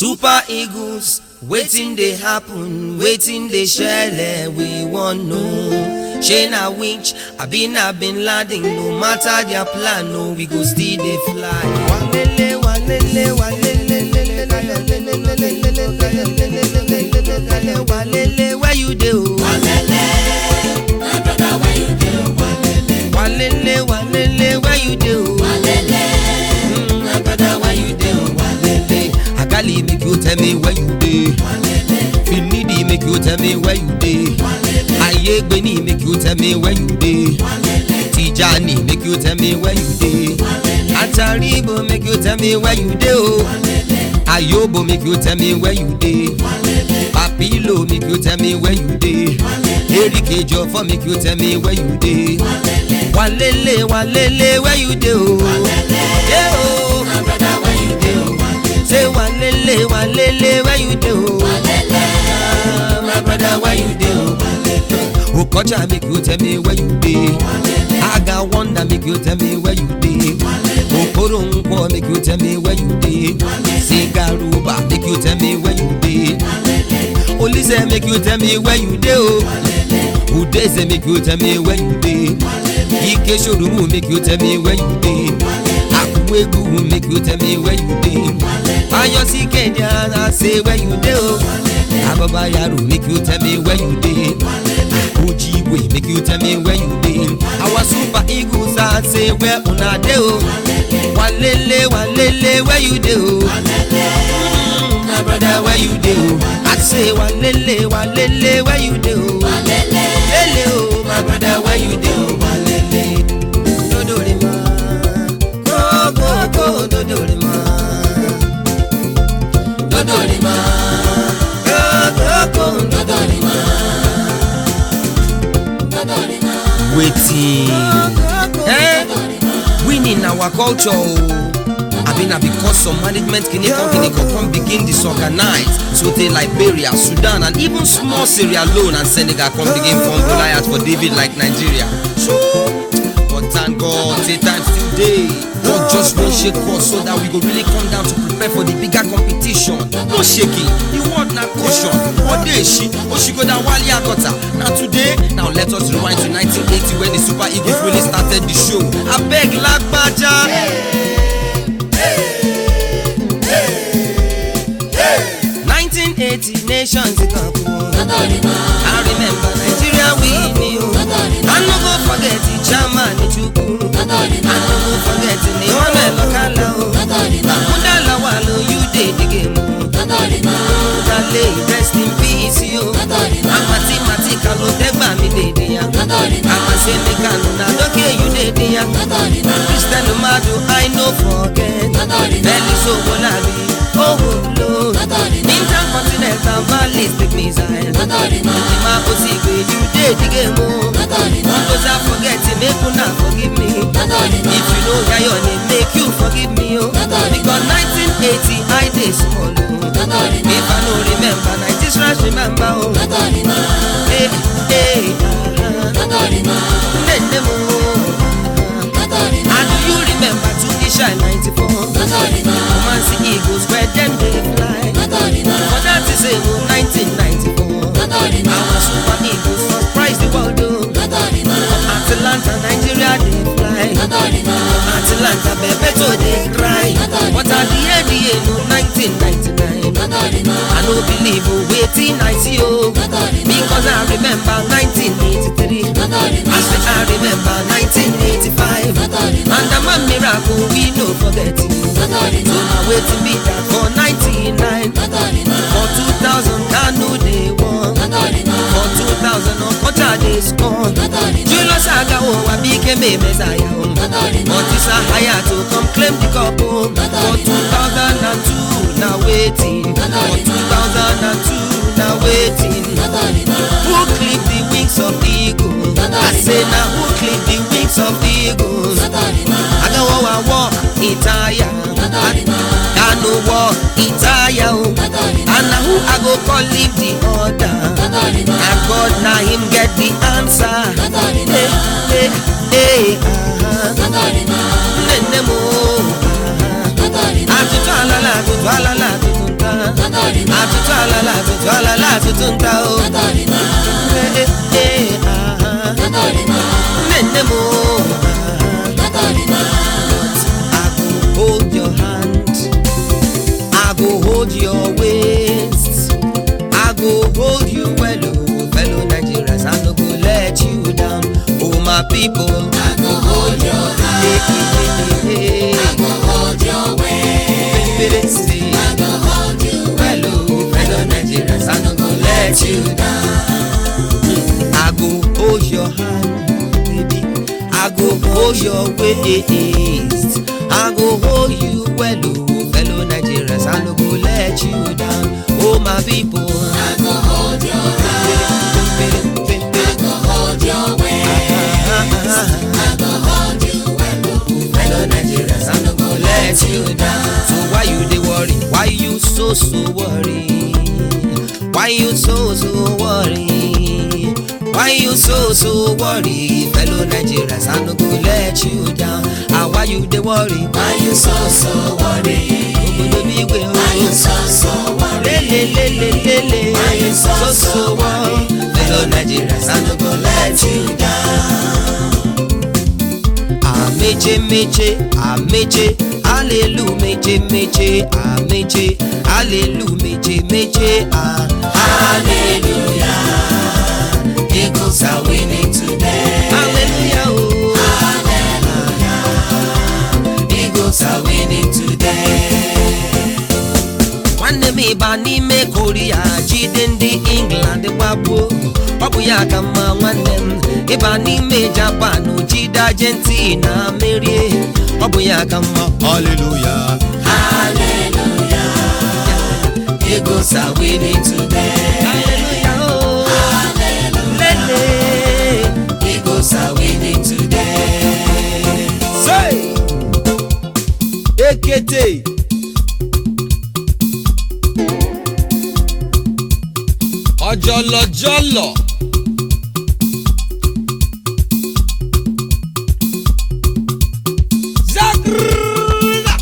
super eagles wetin dey happen wetin dey shele we wan know shey na winch abi na bin laden no matter their plan no we go still dey fly. walele walele walele walele where you dey o. Walele, my brother, where you dey? Walele, walele walele where you dey o. walele, my brother, where you dey? walele agali make you tell me where you dey. Walele, finidi make you tell me where you dey. walele, ayegbeni make you tell me where you dey. walele, tijani make you tell me where you dey. walele, ataribo make you tell me where you dey o. walele, ayobo make you tell me where you dey. walele, papilo make you tell me where you dey. erike jọfọ make you tell me where you dey. walele, walele walele where you dey o. dey o. my brother, where you dey? say walele walele where you dey o. Walele, my brother, where you dey? okocha make you tell me where you dey. aga wonder make you tell me where you dey. okoro nkwo make you tell me where you dey. sigaruba make you tell me where you dey. olise make you tell me where you dey o. udeze make you tell me where you dey. ike sorumu make you tell me where you dey. akuwegu make you tell me where you dey. ayosi kejara say where you dey o. ababa yaro make you tell me where you dey. ojigwe make you tell me where you dey. our super eagles I say where una dey o. walele walele where you dey o. Mm, my brother where you dey o. I say walele walele where you dey o. Walele, lele o my brother where you dey o. walele dodore ma koko dodore ma dodore ma koko dodore ma. Dodorima, wetin eh winning na our culture o abi na because some management kinikan kinikan come begin disorganize so tey liberia sudan and even small sierra leone and senegal come begin form goliath for david like nigeria but thank god say time still dey god just wan shake us so that we go really come down to prepare for the bigger competition no shaking the word na caution odeshi oshigoda wale akota na today now let us rewind to 1980 when the super eagles really started the show abeg lagbaja. 1980 nations cup o. Dodorima, I remember Nigeria win me o. I no go forget the chairman Chukwu. I Dodorima, no go forget the Emmanuel Okala o. Dodorima, Akunda Lawal o, you dey the game o. Dodorima, Dale rest in peace o. Dodorima, Amati Mati Kalo Tegba mi dey dey ya. Dodorima, Amasemi Kano na Doke you dey dey ya. Dodorima, Christian Madu I no forget. Dodorima, Belly Sobolari, oh Lord. Dodorima, Intercontinental ballistic missile. Dodorima, Ndima Osigwe, you dey the game o. Dodorima, Those I forget, make una forgive me. Dodorima, If you know hear your name, make you forgive me o. Because 1980 I dey small o. Dodorima, If I no remember, 90s rush remember o. Dodorima, Hey, hey, ah, Dodorima, nene mo. Dodorima, And do you remember to Isha 94? Dodorima, Romancy Eagles where them dey fly. Dodorima, For that is a 1994. Dodorima, Our super eagles surprise the world o. Dodorima, Atlanta, Nigeria dey fly. Dodorima, Atlanta, Bebeto dey cry. But at the end, the no 1999. Dodorima, I no believe o wetin I see o. Because I remember 1983. Dodorima, I say I remember 1985. And the man miracle we no forget. So Dodorima, na wetin be that for 99. Dodorima, For 2000 Kanu dey won. Dodorima, For 2000 Okocha dey score. Dodorima, Julius Agawo Abikeme Messiah o. Dodorima, But it's a higher to come claim the cup o. For 2002 na waiting. For 2002 na waiting. Dodorima, Who clip the wings of the eagle? I say na who clip the wings of the eagles? Dodorima, Agawo wa walk itaya. Kanu walk itaya o. Dodorima, And na who I go call leave the order? Dodorima, Na God na him get the answer. Dodorima, Hey, hey, hey, ah, Dodorima, nene mo. ah. Dodorima, Atutu alala, atutu alala, atutu nta. atụtụ nta o Tọtọrịma, Eh, eh, eh, ah. tọtọrịma, nne nne m o ah. tọtọrịma, I go hold your hand. I go hold your waist. I go hold you well, oh, fellow Nigerians. I no go let you down. Oh, my people. I go hold your hand, Hey, hey, hey, I go hold your waist, hey, hey, say, I go hold you well, oh, fellow Nigerians. I no go let you down. I go hold your hand, baby. I go hold your waist. I go hold you well, oh, fellow Nigerians. I no go let you down. Oh, my people. I go hold your hand, I go hold your waist, I go hold you well, Fellow Nigerians, I no go let you down. So why you dey worry? Why you so so worry? Why you so so worry? Why you so so worry? Fellow Nigerians, I no go let you down. Ah, why you dey worry? Why you so so worry? Obodo bi igwe o. Why you so so worry? lelelelelele Why you so, so so so worry? Fellow Nigerians, I no go let you down. Ameche meche, ameche, hallelujah meche meche, ameche, hallelujah meche meche, ah, Hallelujah, Eagles are winning today. hallelujah, oh, Eagles are winning today. nwanne m ịba n'ime koria jide ndị england gbagbuo ọ bụ ya ka mma nwanne m ịba n'ime japan jide argentina merie ọ bụ ya ka mma hallelujah Hallelujah, Eagles are winning today. hallelujah oh lele Eagles are winning today. say ekete ọjọlọjọlọ zagrrrra.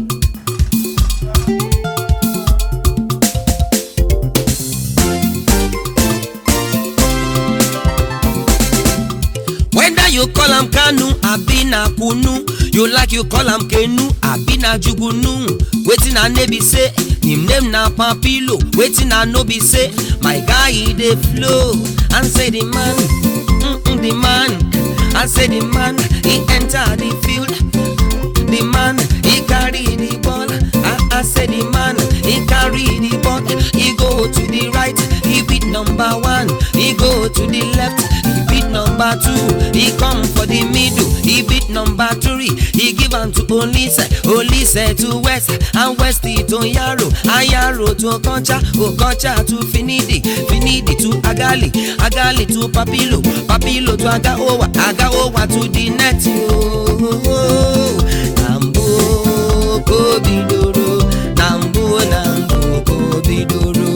whether you call am kanu abi na kunu you like you call am kenu abi na jugunu wetin i know be say him name na papilo wetin i know be say my guy e dey flow and say the man mm -mm, the man i say the man he enter the field the man he carry the ball i i say the man he carry the ball he go to the right he beat number one he go to the left he beat number two he come for the middle he beat number three he give am to olise olise to west and west to yaro ayaro to okocha okocha to finidi finidi to agali agali to papilo papilo to agaowa agaowa to the net ooo na mbụ ka o bidoro na mbụ na mbụ ka o bidoro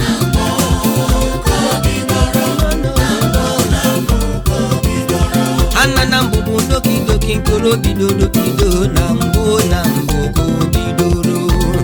ana na mbụ bụ ndoki ndoki nkoro bidoro bido na mbụ na mbụ ka o bidoro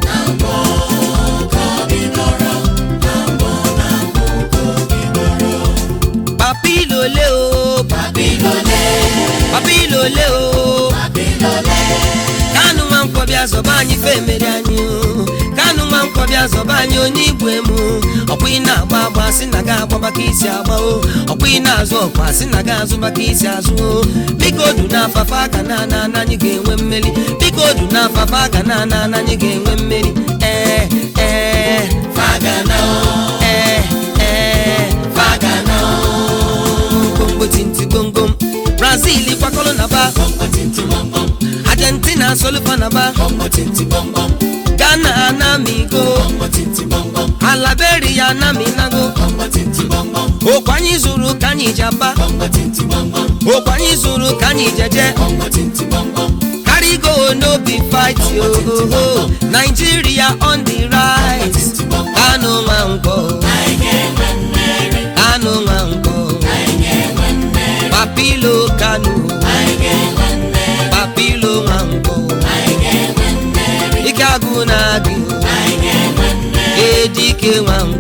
papilole o Babilole, papilole o Babilole, kanu nwa nkwọbịa zọba anyị fe mere anyị o kanu nwa nkwọbịa zọba anyị onye igwe m ọkwa ị na-agba agba sị na ga agba maka isi agba o ọkwa ị na-azụ ọkwa sị na ga azụ maka isi azụ o biko du na afafa aka na ana ana anyị ga-enwe mmeri biko du na afafa aka na ana ana anyị ga-enwe mmeri ee ee Fagana, ee ee Fagana, gbongbo tinti gbongom brazil kwakọrọ na ba Bongo tinti bom bom, argentina solufa na ba Bongo tinti bom bom, ghana anamigo Bongo tinti bom bom, alaberia anaminago Bongo tinti bom bom, okwu anyị zụrụ ka anyị ji aba Bongo tinti bom bom, okwu anyị zụrụ ka anyị jeje Bongo tinti bom bom, carry go no be fight yo nigeria on the right kanu nwankwọ kanu nwankwọ papilo kanu papilo nwankwọ ike agụ na agụ edike nwankwọ